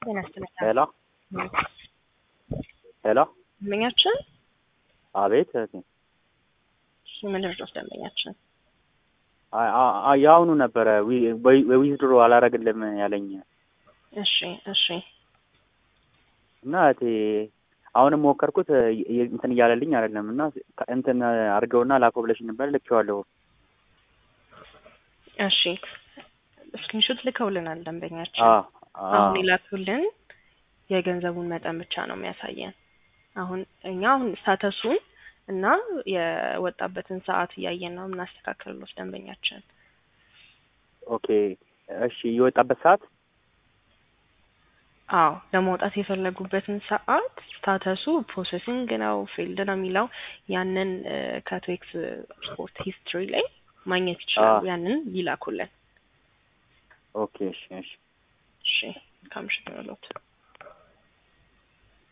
ጤና ይስጥልኝ። ሄሎ ሄሎ፣ ደንበኛችን አቤት እህቴ። እሺ፣ ምንድን ነው ደንበኛችን? አ- አ- አ- የአሁኑ ነበረ ዊዝድሮ አላረግልም ያለኝ እሺ እሺ እና እህቴ አሁንም ሞከርኩት የ- የ- እንትን እያለልኝ አይደለም እና ከ- እንትን አድርገውና ላኮ ብለሽ ነበር ልኬዋለሁ። እሺ ስክሪንሾት ልከውልናል ደንበኛችን። አ- አ- አሁን ይላኩልን የገንዘቡን መጠን ብቻ ነው የሚያሳየን። አሁን እኛ አሁን ስታተሱን እና የወጣበትን ሰዓት እያየን ነው የምናስተካክልሎት ደንበኛችን። ኦኬ እሺ፣ የወጣበት ሰዓት አዎ ለመውጣት የፈለጉበትን ሰዓት ስታተሱ ፕሮሰሲንግ ነው ፊልድ ነው የሚለው ያንን ከቶኤክስ ስፖርት ሂስትሪ ላይ ማግኘት ይችላሉ። አዎ። ያንን ይላኩልን። ኦኬ እሺ እሺ እሺ ከምሽት ነው